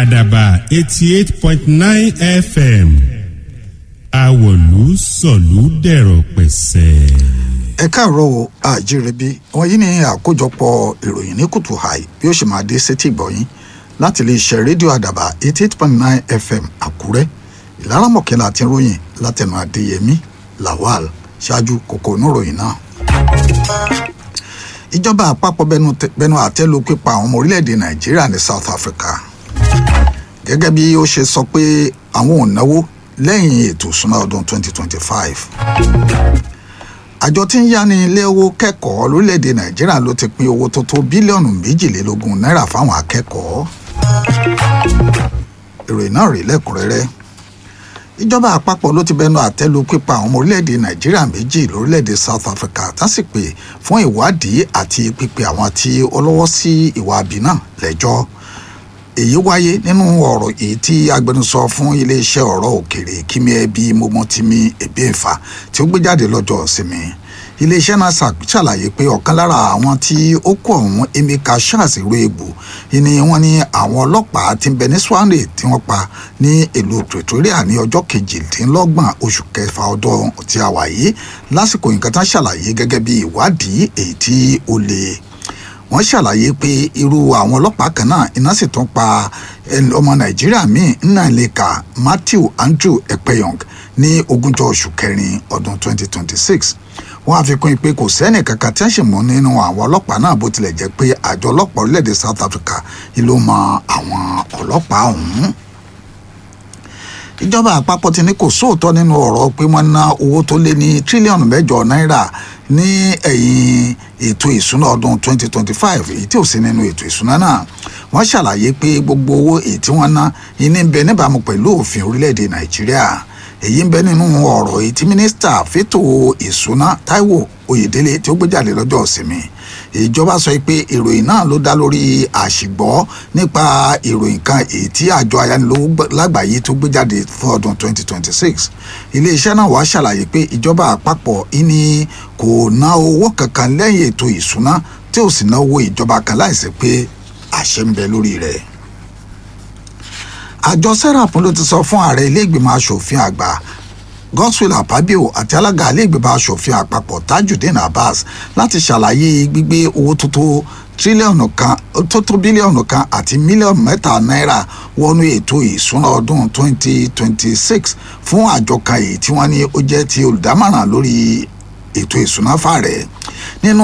àdàbà eighty eight point nine fm àwọ̀lú sọ̀lú dẹ̀rọ̀ pẹ̀sẹ̀. ẹ káàárọ̀ o àjírẹ́bí wọ̀nyí ni àkójọpọ̀ ìròyìn ní kùtù hàì bí ó ṣe máa dé sétí ìgbọ̀yìn láti lè ṣe rédíò àdàbà eighty eight point nine fm àkúrẹ́ ìlaramọ̀kẹ́lá àti ròyìn látẹnu adéyẹmí lawal ṣáájú kòkó oníròyìn náà. ìjọba àpapọ̀ bẹnu àtẹ́lu pípa àwọn ọmọ orílẹ̀-èdè nàìjíríà ní south africa gẹ́gẹ́ bí ó ṣe sọ pé àwọn ò náwó lẹ́yìn ètò ìsúná ọdún 2025 àjọ tí ń yáni ilé owó kẹ́kọ̀ọ́ lórílẹ̀‐èdè nàìjíríà ló ti pín owó tó tó bílíọ̀nù méjìlélógún náírà fáwọn akẹ́kọ̀ọ́ ìròyìn náà rí lẹ́kùnrẹ́rẹ́ ìjọba àpapọ̀ ló ti bẹnu àtẹ́lu pípa àwọn ọmọ orílẹ̀‐èdè nàìjíríà méjì lórílẹ̀‐èdè south africa tásìpè fún ìwádìí àti pípe àwọn tí ó lọ́wọ́ sí ìwà àbí náà lẹ́jọ́ èyí wáyé nínú ọ̀rọ̀ èyí tí agbẹnusọ fún iléeṣẹ́ ọ̀rọ̀ òkèrè kíní ẹbí mọ́mọ́tìmí ẹ̀bíẹ̀fà tí ó gbé jáde lọ́jọ́ ìsinmi iléeṣẹ́ náà ṣàlàyé pé ọ̀kan lára àwọn tí ó kó ọ̀hún emeka charles roebu ni wọ́n ní àwọn ọlọ́pàá ti ń bẹ ní swanley tí wọ́n pa ní ìlú pretoria ní ọjọ́ kejìdínlọ́gbọ̀n oṣù kẹfà ọdún tí a wà yìí lásìkò nǹkan tán ṣàlàyé gẹ́gẹ́ bí ìwádìí èyí tí ó le wọ́n ṣàlàyé pé irú àwọn ọlọ́pàá kan náà iná sì tún pa ọmọ nàìjíríà míì nnàlẹ́ka matthew andrew ekpeyong ní ogúnjọ́ oṣù kẹrin ọdún 2026 wọ́n á fi kún pé kò sẹ́nì kankan tí wọ́n sì mú nínú àwọn ọlọ́pàá náà bó tilẹ̀ jẹ́ pé àjọ ọlọ́pàá orílẹ̀-èdè south africa ló mọ àwọn ọlọ́pàá ọ̀hún ìjọba àpapọ̀ ti ní kò sóòótọ́ nínú ọ̀rọ̀ pé wọ́n ná owó tó lé ní tírílíọ̀nù mẹ́jọ náírà ní ẹ̀yìn ètò ìsúná ọdún 2025 èyí tí ò sí nínú ètò ìsúná náà wọ́n ṣàlàyé pé gbogbo owó èyí tí wọ́n ná iní ń bẹ níbàámu pẹ̀lú òfin orílẹ̀-èdè nàìjíríà èyí ń bẹ nínú ọ̀rọ̀ èyí tí mínísítà fétò ìsúná táíwò oyèdélé tí ó gbé jáde lọ́jọ́ ìsinmi ìjọba sọ pé ìròyìn náà ló dá lórí àṣìgbọ́ nípa ìròyìn kan èyí tí àjọ ayánilówó lágbàáyé tó gbé jáde fún ọdún 2026 iléeṣẹ́ náà wàá ṣàlàyé pé ìjọba àpapọ̀ ìní kò ná owó kankan lẹ́yìn ètò ìsúná tí ò sì ná owó ìjọba kan láìsí pé àṣẹ ń bẹ lórí rẹ̀ àjọ serap ló ti sọ fún ààrẹ ilé ìgbìmọ̀ asòfin àgbà godswill apabio àti alága iléègbèbá asòfin àpapọ̀ tajudeen abbas láti ṣàlàyé gbígbé owó tó tó tírílíọ̀nù kan tó tó bílíọ̀nù kan àti mílíọ̀nù mẹ́ta náírà wọnú ètò ìsúná ọdún 2026 fún àjọ kan èyí tí wọ́n ní ó jẹ́ ti olùdámọ̀ràn lórí ètò ìsúná fàrẹ̀ nínú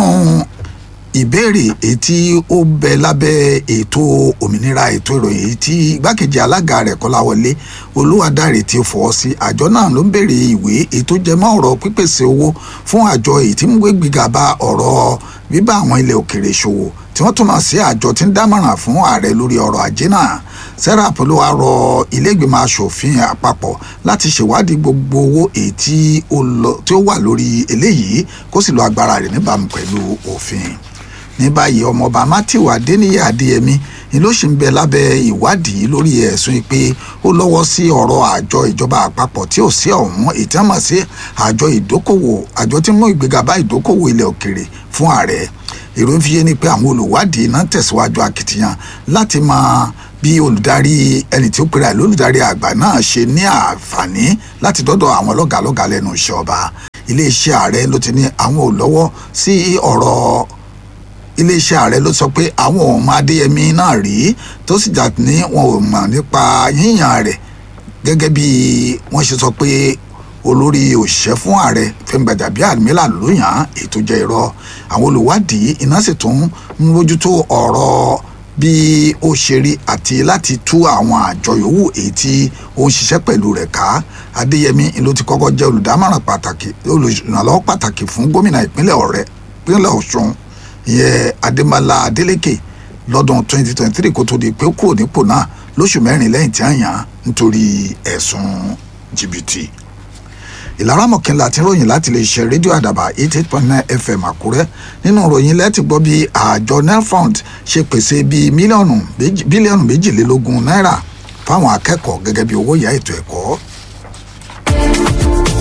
ìbéèrè èyí tí ó bẹ lábẹ́ ètò òmìnira ètò ìròyìn èyí tí igbákejì alága rẹ̀ kọ́láwọlé olúwadáre ti fọwọ́ sí àjọ náà ló ń béèrè ìwé ètò jẹmọ́ ọ̀rọ̀ pípèsè owó fún àjọ èyí tí ń gbé gbígbà bá ọ̀rọ̀ bíbá àwọn ilẹ̀ òkèrè ṣòwò tí wọ́n tún máa sí àjọ tí ń dámọ̀ràn fún ààrẹ lórí ọ̀rọ̀ ajé náà serap ló wá rọ iléègbìmọ̀ asòfin àpapọ̀ láti ṣèwádìí gbogbo owó èyí tí ó wà lórí eléyìí kó sì lo agbára rẹ̀ níbàámu pẹ̀lú òfin ní báyìí ọmọọba matthew adeniyi adeyemi ni ló ṣì ń bẹ lábẹ́ ìwádìí lórí ẹ̀sùn pé ó lọ́wọ́ sí ọ̀rọ̀ àjọ ìjọba àpapọ̀ tí ò sí ọ̀hún ìtẹ́mọ̀ sí àjọ ìdókòwò àjọ tí mú ìgbéga bá ìdókòwò ilẹ̀ òkèrè fún ààrẹ ìròyìn fi yé ni pé àwọn olùwádìí náà tẹ̀síwájú akitiyan láti máa bí olùdarí ẹni tí ó pera ẹ̀ lólùdarí àgbà náà ṣe ní àǹfààní láti dọ́dọ̀ àwọn lọ́gàlọ́gà lẹ́nu iṣẹ́ ọba iléeṣẹ́ ààrẹ ló ti ní àwọn ò lọ́wọ́ sí ọ̀rọ̀ iléeṣẹ́ ààrẹ ló sọ pé àwọn ò mọ adéyẹmí náà rí tó sì jà ní wọn ò mọ̀ nípa yíyàn rẹ̀ gẹ́gẹ́ bí wọ́n ṣe sọ pé olórí òṣìṣẹ́ fún ààrẹ Fẹ́mi Gbàjàbíàmílà ló yàn án èyí tó jẹ́ irọ́ àwọn olùwádìí iná sì tún ń mójútó ọ̀rọ̀ bí ó ṣe rí àti láti tú àwọn àjọ yòówù èyí tí ó ń ṣiṣẹ́ pẹ̀lú rẹ̀ ká adéyẹmí ló ti kọ́kọ́ jẹ́ olùdámọ̀ràn pàtàkì olùrànlọ́wọ́ pàtàkì fún gómìnà ìpínlẹ̀ ọ̀rẹ́ ìpínlẹ̀ ọ̀ṣun ìyẹn adémọlá adélékè lọ́dún 2023 kó tó di pé ó kúrò nípò náà lóṣù mẹ́rin lẹ́yìn tí a yàn án nítorí ẹ̀sùn jìbìtì ìlara mọ̀kànlá tí ròyìn láti lè ṣe rédíò àdàbà eighty eight point nine fm àkúrẹ́ nínú ròyìn lẹ́tì gbọ́ bí àjọ nelfund ṣe pèsè bíi mílíọ̀nù bílíọ̀nù méjìlélógún náírà fáwọn akẹ́kọ̀ọ́ gẹ́gẹ́ bí owó ìyá ètò ẹ̀kọ́. bàbá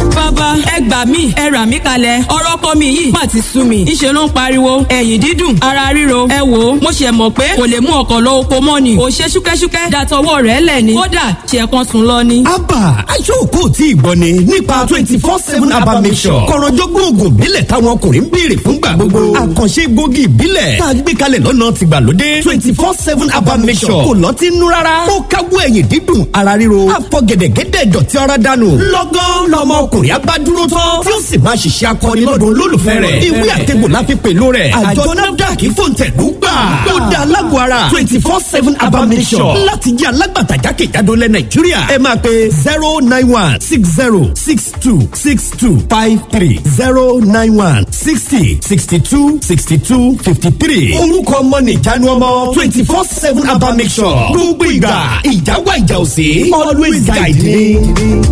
bàbá ẹ gbà mí ẹ rà mí kalẹ̀ ọ̀rọ̀ ọkọ mi yìí má ti sú mi ìṣe ló ń pariwo ẹ̀yìn dídùn ara ríro ẹ wò ó mo ṣe mọ̀ pé kò lè mú ọkọ̀ lọ oko mọ́ ni ò ṣe ṣúkẹ́ṣúkẹ́ dàtọwọ́ rẹ̀ lẹ̀ ni kódà ṣe kan sùn lọ ni. abba aṣọ́ọ̀kọ́ tí ì gbọ́ ni nípa twenty four seven abba mission kọ̀rọ̀jọ́gbọ́n oògùn ìbílẹ̀ táwọn ọkùnrin ń béèrè fúngbà gbogbo àkànṣe gbòógì ìbílẹ̀ tá a gbé kalẹ̀ lọ́nà tìgbàlódé twenty four seven abba mission kò lọ́tí nú rárá ó káwọ́ ẹ̀yìn dídùn ara ríro àfọ gẹ̀dẹ̀gẹ̀dẹ̀ dọ̀tí ara dànù lọ́gán lọmọ ọkùnrin abádúró tán tí ó sì máa ṣiṣẹ́ akọni lọ́dún olólùfẹ́ rẹ̀ ìwé àtẹ̀gbò la fi pèlú rẹ̀ àjọ nafdac fòǹtẹ̀lú gbà ó da alágbó ara twenty four seven abba mission láti jẹ́ alágbàtà jákèjádò lẹ nàìjíríà ẹ máa pe zero nine one six zero six two six two five three zero nine one sixty sixty two sixty two fifty three orúkọ ọmọ nìjánu ọmọ twenty four seven abba mission gbogbo ìgbà ìjà wà ìjà òsè always guide me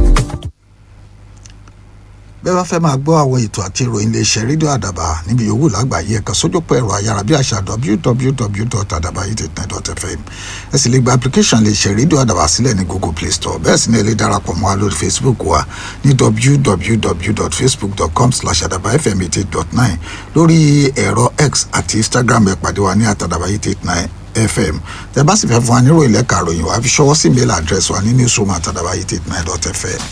bẹ́ẹ̀ bá fẹ́ máa gbọ́ àwọn ètò àti ìròyìn iléeṣẹ́ rédíò àdàbà níbi yòówù lágbàáyé ẹ̀ka sójúpọ̀ ẹ̀rọ ayárabíàṣá www.adabayit.net.fm ẹ sì lè gba application iléeṣẹ́ rédíò àdàbà sílẹ̀ ní google play store bẹ́ẹ̀ sì ni ẹ lè darapọ̀ mọ́ wa lórí facebook wa ní www.facebook.com slash adabafm eighty dot nine lórí ẹ̀rọ x àti instagram ẹ̀ pàdé wa ní àtàdàbayit eight nine fm tẹ bá sì fẹ́ fún wa nírò ìlẹ́ka àròyìn wa fi ṣọwọ́ sí mail address wa ní newsroom àtàdàbayit eight nine dot fm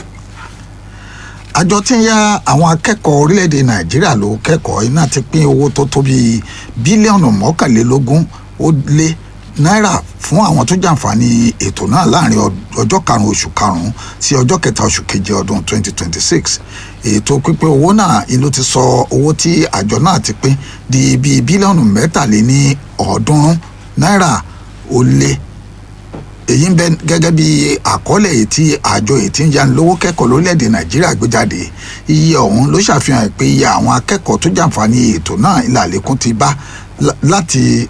àjọ tí ń yá àwọn akẹ́kọ̀ọ́ orílẹ̀-èdè nàìjíríà ló kẹ́kọ̀ọ́ iná ti pín owó tó tó bíi bílíọ̀nù mọ́kànlélógún ó lé náírà fún àwọn tó jàǹfààní ètò náà láàrin ọjọ́ karùn-ún oṣù karùn-ún sí ọjọ́ kẹta oṣù keje ọdún 2026 ètò pípín owó náà ló ti sọ owó tí àjọ náà ti pín di bíi bílíọ̀nù mẹ́tàléní ọ̀ọ́dúnrún náírà ó lé èyí ń bẹ gẹ́gẹ́ bí àkọọ́lẹ̀ èyí tí àjọ èyí tí ń yanilówó kẹ́kọ̀ọ́ lórílẹ̀‐èdè nàìjíríà gbé jáde iye ọ̀hún ló ṣàfihàn pé iye àwọn akẹ́kọ̀ọ́ tó jàǹfààní ètò náà ilẹ̀ àlékún ti bá láti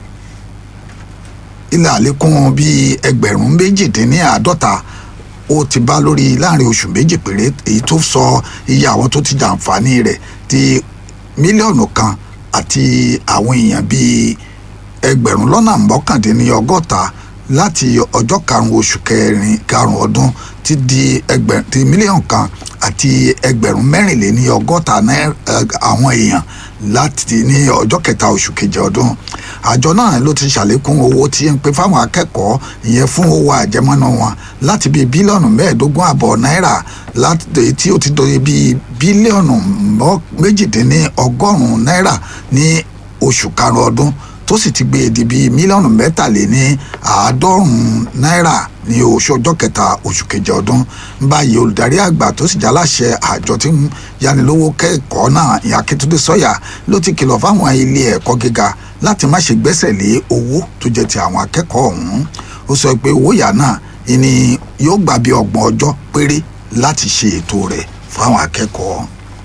ilẹ̀ àlékún bíi ẹgbẹ̀rún méjìdínláàádọ́ta ó ti bá lórí láàrin oṣù méjì péré èyí tó sọ iye àwọn tó ti jàǹfààní rẹ̀ di mílíọ̀nù kan àti àwọn èèyàn bíi ẹgbẹ̀rún lọ́nà mọ́kàndínlọ́gọ́ta láti ọjọ́ karùn-ún oṣù kẹrin karùn-ún ọdún ti di ẹgbẹ̀rún ti mílíọ̀nù kan àti ẹgbẹ̀rún mẹ́rìnléní ọgọ́ta àwọn èèyàn láti ní ọjọ́ kẹta oṣù keje ọdún àjọ náà ló ti ṣàlékún owó tí ń pè fáwọn akẹ́kọ̀ọ́ ìyẹn fún owó àjẹmọ́nà wọn láti bíi bílíọ̀nù mẹ́ẹ̀ẹ́dógún àbọ̀ náírà láti tí ó ti dòye bíi bílíọ̀nù méjìdínní ọgọ́rùn-ún náírà ní oṣù karùn-ún ọdún tó sì ti gbé e di bíi mílíọ̀nù mẹ́tàléní àádọ́rùn-ún náírà ní oṣù ọjọ́ kẹta oṣù keje ọdún báyìí olùdarí àgbà tó sì jáláṣẹ àjọ tí ń yanilówó kẹ́kọ̀ọ́ náà ìyá Akíntúndé Sọ́yà ló ti kìlọ̀ fáwọn ilé ẹ̀kọ́ gíga láti má ṣe gbẹ́sẹ̀ lé owó tó jẹ́ ti àwọn akẹ́kọ̀ọ́ ọ̀hún ó sọ pé owó ìyá náà ni yóò gbà bí ọgbọ̀n ọjọ́ péré láti ṣe ètò rẹ̀ fáwọn akẹ́kọ̀ọ́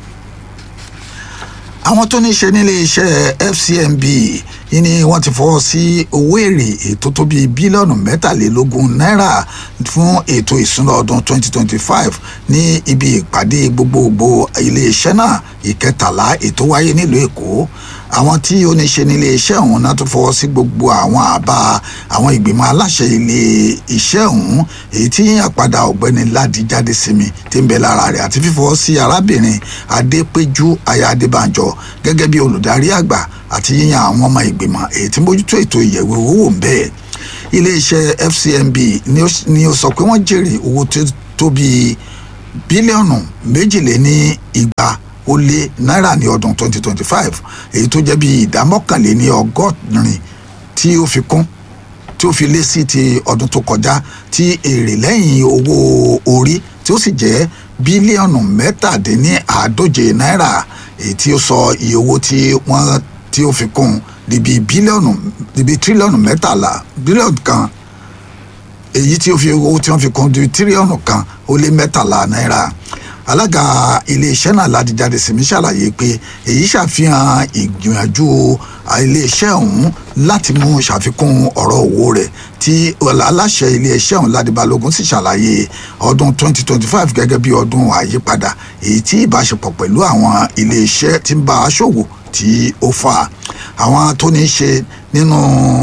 àwọn tó ní í ṣe nílé iṣẹ́ FCMB yìí ni wọ́n ti fọwọ́ sí owó èrè ètò tó bíi bílíọ̀nù mẹ́tàlélógún náírà fún ètò ìsúná ọdún 2025 ní ibi ìpàdé gbogbogbò ilé iṣẹ́ náà ìkẹtàlá ètò wáyé nílùú Èkó àwọn tí ó ní ṣe nílé iṣẹ́ ọ̀hún náà tó fọwọ́ sí gbogbo àwọn àbá àwọn ìgbìmọ̀ aláṣẹ ilé iṣẹ́ ọ̀hún èyí tí àpadà ọ̀gbẹ́ni Ládi jáde sí mi tí ń bẹ lára rẹ̀ àti fífọwọ́ sí arábìnrin Adépéjú aya Adébánjọ gẹ́gẹ́ bí olùdarí àgbà àti yíyan àwọn ọmọ ìgbìmọ̀ èyí tí mójútó ètò ìyẹ̀wò owó ń bẹ́ẹ̀ iléeṣẹ́ FCMB ni ó sọ pé wọ́n jèrè owó tó bíi bílíọ̀nù méjìléní igba ó lé náírà ní ọdún 2025 èyí tó jẹ́ bíi ìdá mọ́kànléní ọgọ́rin tí ó fi kún tí ó fi lé sí ti ọdún tó kọjá tí èrè lẹ́yìn owó orí tí ó sì jẹ́ bílíọ̀nù mẹ́tàdínní àádóje náírà èyí tí ó sọ iye owó tí wọ́n tí ó fi kún níbi bílíọ̀nù níbi tírílíọ̀nù mẹ́tàlá bílíọ̀nù kan èyí tí ó fi owó tí wọ́n fi kún níbi tírílíọ̀nù kan ó lé mẹ́tàlá náírà alága iléeṣẹ́ náà ládìjáde sèmi ṣàlàyé pé èyí ṣàfihàn ìgbìyànjú iléeṣẹ́ ọ̀hún láti mú ṣàfikún ọ̀rọ̀ owó rẹ̀ tí aláṣẹ iléeṣẹ́ ọ̀hún Ládi Balógun sì ṣàlàyé ọdún 2025 gẹ́gẹ́ bí ọdún àyípadà èyí tí ìbáṣepọ̀ pẹ̀lú àwọn iléeṣẹ́ tí ń bá a ṣòwò tí ó fà àwọn tó ní í ṣe nínú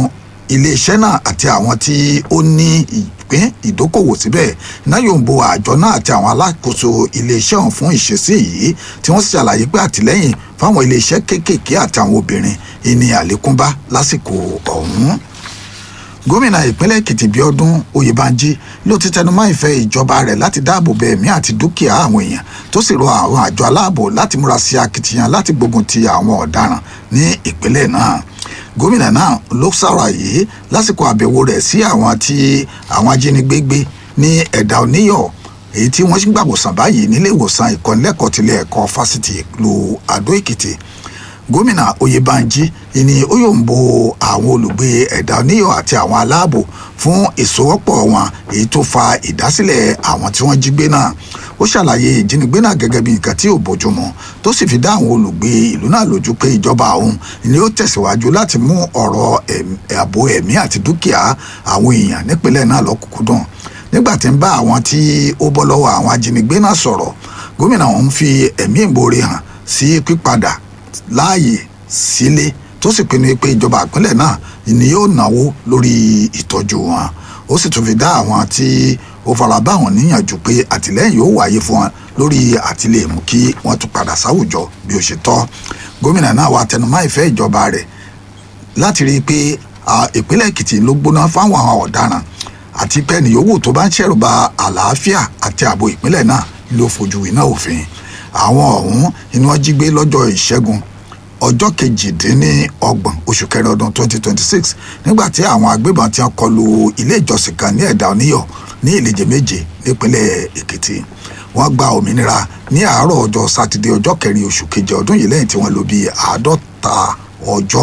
iléeṣẹ́ náà àti àwọn tí ó ní ìpín ìdókòwò síbẹ̀ náà yóò ń bo àjọ náà àti àwọn alákòóso iléeṣẹ́ ọ̀hún fún ìṣesí yìí tí wọ́n sì ṣàlàyé pé àtìlẹ́yìn fáwọn iléeṣẹ́ kéékèèké àti àwọn obìnrin ìní àlékún bá lásìkò ọ̀hún gómìnà ìpínlẹ̀ èkìtì bíọ́dún oyèbánjí ló ti tẹnumọ́ ìfẹ́ ìjọba rẹ̀ láti dáàbò bo ẹ̀mí àti dúkìá àwọn èèyàn tó sì rọ àwọn àjọ aláàbò láti múra sí akitiyan láti gbógun ti àwọn ọ̀daràn ní ìpínlẹ̀ náà gómìnà náà ló ṣàlàyé lásìkò àbẹ̀wò rẹ̀ sí àwọn tí àwọn ajínigbé gbé ní ẹ̀dà oníyọ̀ èyí tí wọ́n gbàgbọ́sàn báyìí nílé ìwòsàn ìkọ́nilẹ́kọ̀ọ́ tilẹ̀ ẹ̀kọ́ fásitì ìlú àdó èkìtì gómìnà oyèbánjí ni ó yóò ń bo àwọn olùgbé ẹ̀dá oníyọ̀ àti àwọn aláàbò fún ìsowọ́pọ̀ wọn èyí tó fa ìdásílẹ̀ àwọn tí wọ́n jí gbé náà ó ṣàlàyé ìjínigbé náà gẹ́gẹ́ bí nǹkan tí ò bójúmu tó sì fi dá àwọn olùgbé ìlú náà lójú pé ìjọba òun ni ó tẹ̀síwájú láti mú ọ̀rọ̀ ààbò ẹ̀mí àti dúkìá àwọn èèyàn nípínlẹ̀ náà lọ́kùnkúndùn nígbà tí ń bá àwọn tí ó bọ́ lọ́wọ́ àwọn ajínigbé náà sọ̀rọ̀ gómìnà òun fi ẹ̀mí ìmoore hàn sí pípadà láàyè sílé tó sì pinnu pé ìjọba ìpínlẹ̀ náà ni yóò náwó lórí ìtọ́jú wọn ó sì tún fi dá àwọn tí ó fara bá wọn níyànjú pé àtìlẹ́yìn yóò wáyé fún wọn lórí àtìlẹ́yìn mú kí wọ́n tún padà sáwùjọ bí ó ṣe tọ́ gómìnà náà wà tẹnumọ́ ìfẹ́ ìjọba rẹ̀ láti rí i pé ìpínlẹ̀ èkìtì ló gbóná fáwọn ọ̀daràn àti pé ẹnì yòówù tó bá ń ṣẹ̀rù ba àlàáfíà àti ààbò ìpínlẹ̀ náà ló fojú iná òfin àwọn ọ̀hún ni wọ́n jí gbé lọ́jọ́ ìṣẹ́gun ọjọ́ kejìdínlọ́gbọ̀n oṣù kẹrin ọdún 2026 nígbà tí àwọn agbébọn ti ń kọlu ilé ìjọsìn kan ní ẹ̀dá oníyọ̀ ní ìlẹ́jẹ méje nípínlẹ̀ èkìtì wọ́n gba òmìnira ní àárọ̀ ọjọ́ sátidé ọjọ́ kẹrin oṣù keje ọdún yìí lẹ́yìn tí wọ́n lò bíi àádọ́ta ọjọ́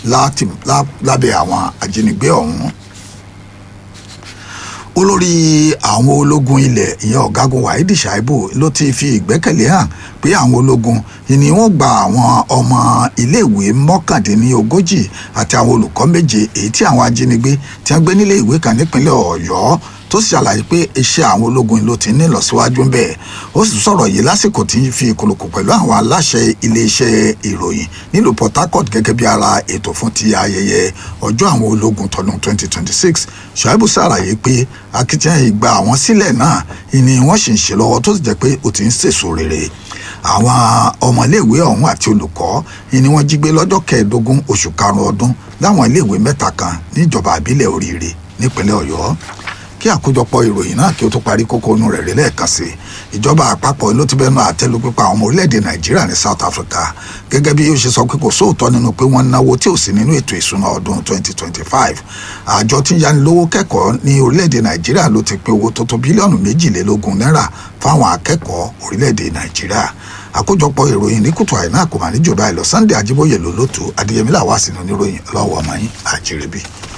lábẹ́ àwọn ajínigbé ọ̀hún olórí àwọn ológun ilẹ̀ ìyẹn ọ̀gágun wahidi shaibu ló ti fi ìgbẹ́kẹ̀lé hàn pé àwọn ológun ni wọ́n gba àwọn ọmọ iléèwé mọ́kàndínlógójì àti àwọn olùkọ́ méje èyí tí àwọn ajínigbé tí wọ́n gbé nílé ìwé kan nípínlẹ̀ ọ̀yọ́ tó sì ṣàlàyé pé iṣẹ́ àwọn ológun ló ti ní ìlọsíwájú ń bẹ̀ ó sì sọ̀rọ̀ yìí lásìkò tí ń fi ìkòlòkò pẹ̀lú àwọn aláṣẹ iléeṣẹ́ ìròyìn nílùú port harcourt gẹ́gẹ́ bí ara ètò fún ti ayẹyẹ ọjọ́ àwọn ológun tọdún 2026 ṣàìbù ṣàlàyé pé akitiyan ìgbà àwọn sílẹ̀ náà ni wọ́n sì ń ṣe lọ́wọ́ tó sì jẹ́ pé ó ti ń sèso rere àwọn ọmọléèwé ọ̀hún àti olùkọ́ ni wọ́n jí gbé lọ́jọ́ kẹẹ̀ẹ́dógún oṣù karùn-ún ọdún láwọn iléèwé mẹ́ta kan níjọba àbílẹ̀ oríire nípínlẹ̀ ọ̀yọ́ kí àkójọpọ̀ ìròyìn náà kí ó tó parí kókó inú rẹ̀ rí lẹ́ẹ̀kan sí ìjọba àpapọ̀ ló ti bẹnu àtẹ́lu pípa àwọn ọmọ orílẹ̀-èdè nàìjíríà ní south africa gẹ́gẹ́ bí ó ṣe sọ pé kò sóòótọ́ nínú pé wọ́n náwó tí ò sí nínú ètò ìsúná ọdún 2025 àjọ tí ń yanilówó kẹ́kọ̀ọ́ ní orílẹ̀-èdè nàìjíríà ló ti pé owó tó tó bílíọ̀nù méjìlélógún náírà fáwọn akẹ́kọ̀ọ́ orílẹ̀-èdè nàìjíríà àkójọpọ̀ ìròyìn ní kùtù àìná kò mà ní jù báyìí lọ sunday ajíbóyè ló lótú adéyẹmí làwá sínú oníròyìn ọlọ́wọ́ ọmọ yín àjẹrẹ́bí.